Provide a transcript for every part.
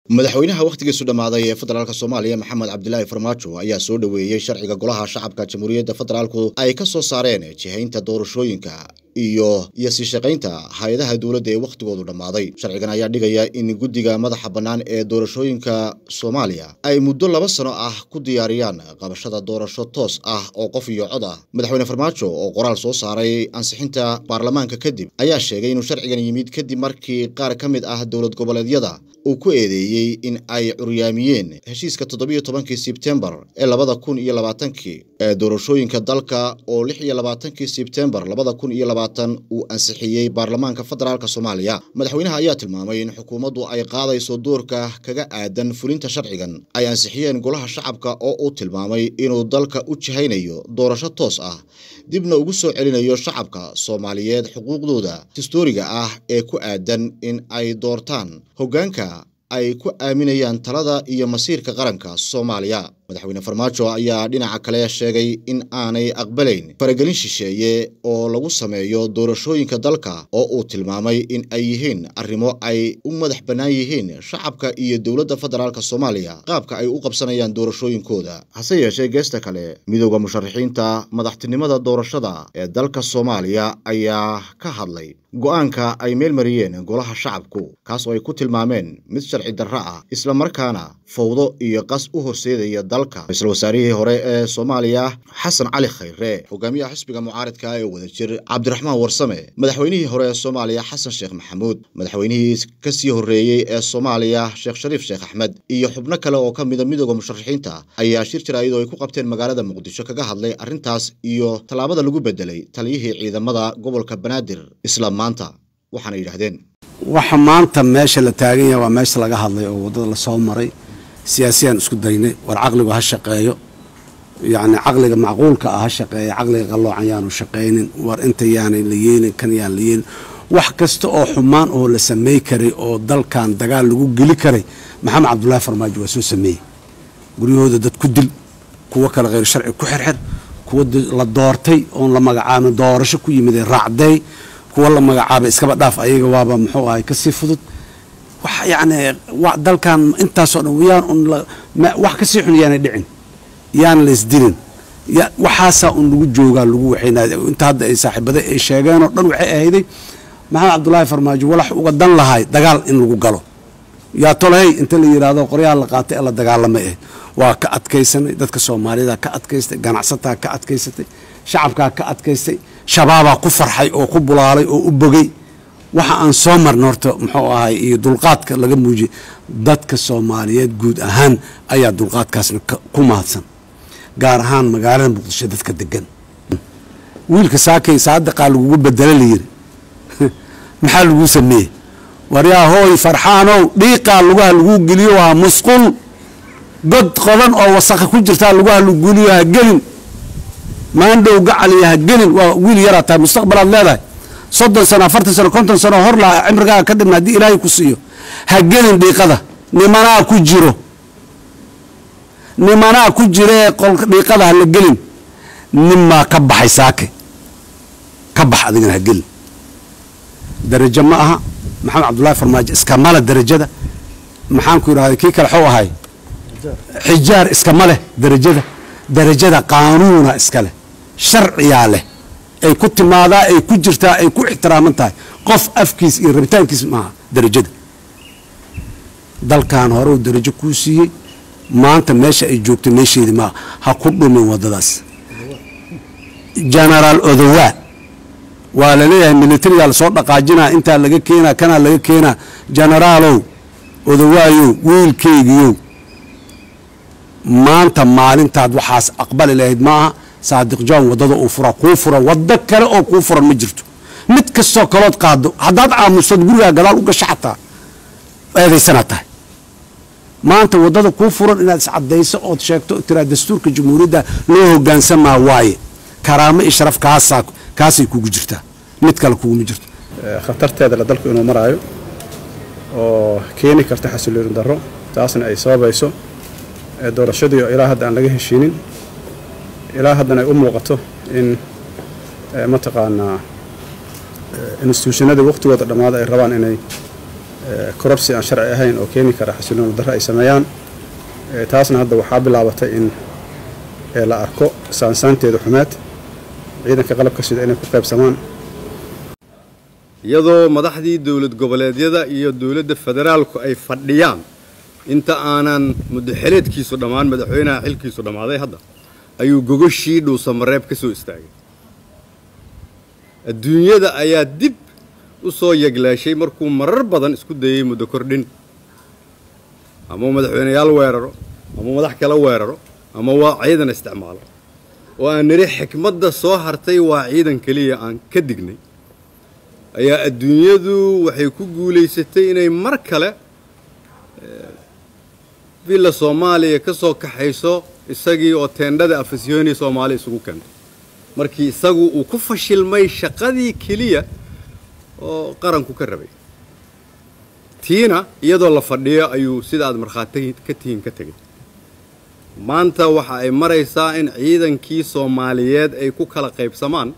madaxweynaha wakhtigiisu dhammaaday ee federaalk soomaaliya maxamed cabdilaahi farmaajo ayaa soo dhoweeyey sharciga golaha shacabka jamhuuriyadda federaalku ay ka soo saareen jihaynta doorashooyinka iyo iyo sii shaqaynta hay-adaha dowladda ee wakhtigoodu dhammaaday sharcigan ayaa dhigaya in guddiga madaxa bannaan ee doorashooyinka soomaaliya ay muddo laba sano ah ku diyaariyaan qabashada doorasho toos ah oo qof iyo cod ah madaxweyne farmaajo oo qoraal soo saaray ansixinta baarlamaanka kadib ayaa sheegay inuu sharcigan yimid kadib markii qaar ka mid ah dowlad goboleedyada uu ku eedeeyey in ay curyaamiyeen heshiiska toddobiyo tobankii sebtembar ee labada kun iyo labaatankii ee doorashooyinka dalka oo lix iyo labaatankii sebtembar labada kun iyo labaatan uu ansixiyey baarlamaanka federaalk soomaaliya madaxweynaha ayaa tilmaamay in xukuumaddu ay qaadayso doorka kaga aadan fulinta sharcigan ay ansixiyeen golaha shacabka oo uu tilmaamay inuu dalka u jihaynayo doorasho toos ah dibna ugu soo celinayo shacabka soomaaliyeed xuquuqdooda dastuuriga ah ee ku aadan in ay doortaan hoggaanka ay ku aaminayaan talada iyo masiirka qaranka soomaaliya madaxweyne farmaajo ayaa dhinaca kale sheegay in aanay aqbalayn faragelin shisheeye oo lagu sameeyo doorashooyinka dalka oo uu tilmaamay in ay yihiin arrimo ay u madax bannaan yihiin shacabka iyo dowladda federaalk soomaaliya qaabka ay u qabsanayaan doorashooyinkooda hase yeeshee geesta kale midooda musharaxiinta madaxtinimada doorashada ee dalka soomaaliya ayaa ka hadlay go'aanka ay meel mariyeen golaha shacabku kaas oo ay ku tilmaameen mid sharci darro ah islamarkaana fawdo iyo qas u horseedaya dalka ra-iisul wasaarihii hore ee soomaaliya xasan cali khayre hogaamiyaha xisbiga mucaaridka ee wadajir cabdiraxmaan warsame madaxweynihii hore ee soomaaliya xasan sheekh maxamuud madaxweynihii kasii horreeyey ee soomaaliya sheekh shariif sheekh axmed iyo xubno kale oo ka mida midooda musharaxiinta ayaa shir jaraa'id oo ay ku qabteen magaalada muqdisho kaga hadlay arrintaas iyo tallaabada lagu bedelay taliyihii ciidamada gobolka banaadir isla maanta waxaana yidhaahdeen waxa maanta meesha la taagan yahay waa meesha laga hadlay oo waddada lasoo maray siyaasiyaan isku daynay war caqligu ha shaqeeyo yacni caqliga macquulka ah ha shaqeeya caqliga qalloocan yaanu shaqaynin war inta yaanay la yeelin kan yaan la yeelin wax kasta oo xumaan oo la samey karay oo dalkan dagaal lagu geli karay maxamed cabdullaahi farmaajo waa soo sameeyey guryahooda dad ku dil kuwo kale kheyr sharci ku xirxir kuwa la doortay oon la magacaabin doorasho ku yimid ee raacday kuwa la magacaabay iskaba dhaaf ayaga waaba muxuu ahay kasii fudud wax yacni dalkan intaasoo dhan yaan un wax kasii xun yaanay dhicin yaan la isdilin waxaasaa un lagu joogaa lagu waxaynaa inta hadda ay saaxiibada ay sheegeenoo dhan waxay ahayday maxamed cabdullaahi farmaajo walax uga dan lahay dagaal in lagu galo yaa tolahey inta la yidhaahdo qoryaha la qaatay ee la dagaalamay ah waa ka adkaysanay dadka soomaalida ka adkaystay ganacsataa ka adkaysatay shacabkaa ka adkaystay shabaabaa ku farxay oo ku bulaalay oo u bogay waxa aan soo marna horta muxuu ahay iyo dulqaadka laga muujiyey dadka soomaaliyeed guud ahaan ayaa dulqaadkaasna ku mahadsan gaar ahaan magaalada muqdisho dadka degan wiilka saakay saadiqaa lagugu bedela layiri maxaa laguu sameeyey waryaa hooy farxaanow dhiiqaa lugaha laguu geliyo waa musqul god qodan oo wasakha ku jirtaa lugaha lagu geliyo ha gelin maandhow gacaliya ha gelin waa wiil yaraa tahay mustaqbalaad leedahay soddon sano afartan sano konton sano hor laha cimrigaaga ka dhibna haddii ilaahay ku siiyo ha gelin dhiiqada nimanaa ku jiro nimanaa ku jira ee qolka dhiiqada ha la gelin ninmaa ka baxay saake ka bax adigana ha gelin darajo ma aha maxamed cabdullaahi farmaajo iskamale darajada maxaan ku yidhahday kii kale xou ahay xijaar iskama leh darajada darajada qaanuuna iska leh sharciyaa leh ay ku timaadaa ay ku jirtaa ay ku ixtiraaman tahay qof afkiis iyo rabitaankiis maaha darajada dalkan hore uu darajo kuu siiyey maanta meesha ay joogto meesheedii maaha ha ku dhumin waddadaas genaraal odowaa waa la leeyahay militarigaa lasoo dhaqaajinaa intaa laga keenaa kanaa laga keenaa genaraalow odowaayow wiilkeygiyow maanta maalintaad waxaas aqbali lahayd maaha saadiq john waddada uu fura kuu furan waddo kale oo kuu furan ma jirto mid kastoo kalood qaado haddaad aamusad gurigaa gadaal u gasho xataa eedaysanaad tahay maanta waddada kuu furan inaad iscadayso ood sheegto tiraa dastuurka jamhuuriyadda loo hogaansamaa waaye karaamo iyo sharaf kaasaa kaasay kugu jirtaa mid kale kuguma jirto khatarteeda la dalku inuu maraayo oo keeni karta xasilooni darro taasna ay sababayso doorashadii oo ilaa hadda aan laga heshiinin ilaa haddana ay u muuqato in mataqaanaa instituushanadii waqtigooda dhammaada ay rabaan inay korabsi aan sharci ahayn oo keeni kara xasilooni darro ay sameeyaan taasna hadda waxaa bilaabatay in la arko saansaanteeda xumeed ciidanka qalabka sida inay ku qaybsamaan iyadoo madaxdii dowlad goboleedyada iyo dowladda federaalku ay fadhiyaan inta aanan muddaxeleedkiisu dhammaan madaxweynaha xilkiisu dhammaaday hadda ayuu gogoshii dhuusamareeb ka soo istaagay adduunyada ayaa dib u soo yeglaashay markuu marar badan isku dayey muddo kordhin amau madaxweyneyaal weeraro amau madax kale weeraro ama waa ciidan isticmaalo oo aan nidhi xikmadda soo hartay waa ciidan keliya aan ka dignay ayaa adduunyadu waxay ku guulaysatay inay mar kale villa soomaaliya ka soo kaxayso isagii oo teendhada afasyooni soomaali isugu keentay markii isagu uu ku fashilmay shaqadii keliya oo qaranku ka rabay tiina iyadoo la fadhiyo ayuu sida aad markhaati ka tihiin ka tegay maanta waxa ay maraysaa in ciidankii soomaaliyeed ay ku kala qaybsamaan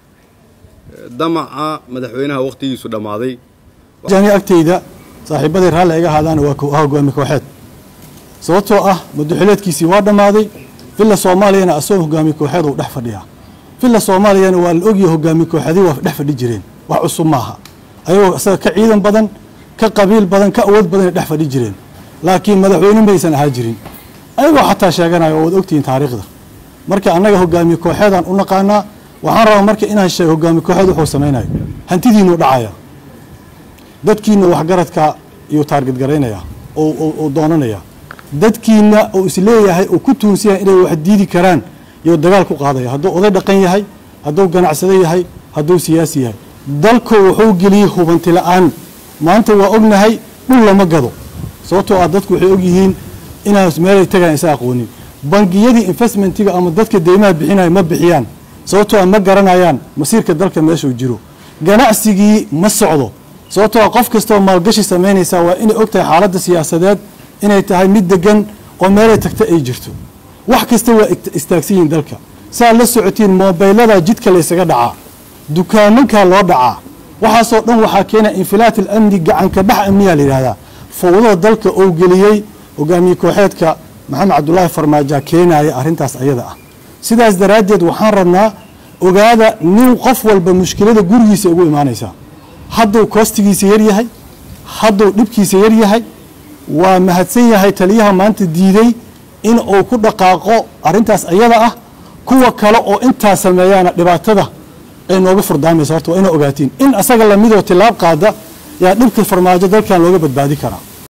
damaca madaxweynaha wakhtigiisu dhammaaday ani agtayda saaxiibaday raalli iga ahaadaana waa kow ah hogaami kooxeed sababtoo ah madaxileedkiisii waa dhammaaday villa soomaaliyana asagoo hogaami kooxeed uu dhex fadhiyaa villa soomaaliyana waa la ogyahay hogaami kooxeedii waa dhex fadhi jireen wax cusub maaha ayagoo isaga ka ciidan badan ka qabiil badan ka awood badanay dhex fadhi jireen laakiin madaxweyne maysan ahaa jirin ayagoo xataa sheeganayo oo waad ogtihiin taariikhda marka annaga hogaamiye kooxeedaan u naqaanaa waxaan rabaa marka inaan sheego hogaami kooxeed wuxuu samaynayo hantidiinuu dhacaya dadkiina waxgaradka iyuu taarged garaynaya oo doonanaya dadkiina uu isleeyahay uu ku tuunsan yahay inay wax diidi karaan iyuu dagaal ku qaadaya hadduu oday dhaqan yahay hadduu ganacsado yahay hadduu siyaasi yahay dalku wuxuu geliyey hubanti la-aan maanta waa ognahay dhul lama gado sababtoo ah dadku waxay ogyihiin inaan meelay tagaan isa aqoonin bangiyadii investmentiga ama dadka deymaha bixinaya ma bixiyaan sababtoo ah ma garanayaan masiirka dalka meeshuu jiro ganacsigii ma socdo sababtoo ah qof kastoo maalgashi samaynaysaa waa inay og tahay xaaladda siyaasadeed inay tahay mid degan oo meelay tagta ay jirto wax kasta waa istaagsan yihiin dalka saa la socotiin moobeylada jidka laysaga dhacaa dukaamankaa loo dhacaa waxaasoo dhan waxaa keena infilaat alamni gacanka bax amniyaa la yidhahdaa fowdada dalka oo geliyey hogaamiye kooxeedka maxamed cabdulaahi farmaaja keenaya arrintaas ayada ah sidaas daraaddeed waxaan rabnaa ogaada nin qof walba mushkilada gurigiisa ugu imaanaysaa hadduu koostigiisa yar yahay hadduu dhibkiisa yar yahay waa mahadsan yahay taliyaha maanta diiday in uu ku dhaqaaqo arrintaas ayada ah kuwa kale oo intaa sameeyaana dhibaatada ay nooga furdaamaysa horta waa ina ogaatiin in asaga lamidoo tilaab qaada yaa dhibka farmaajo dalkan looga badbaadi karaa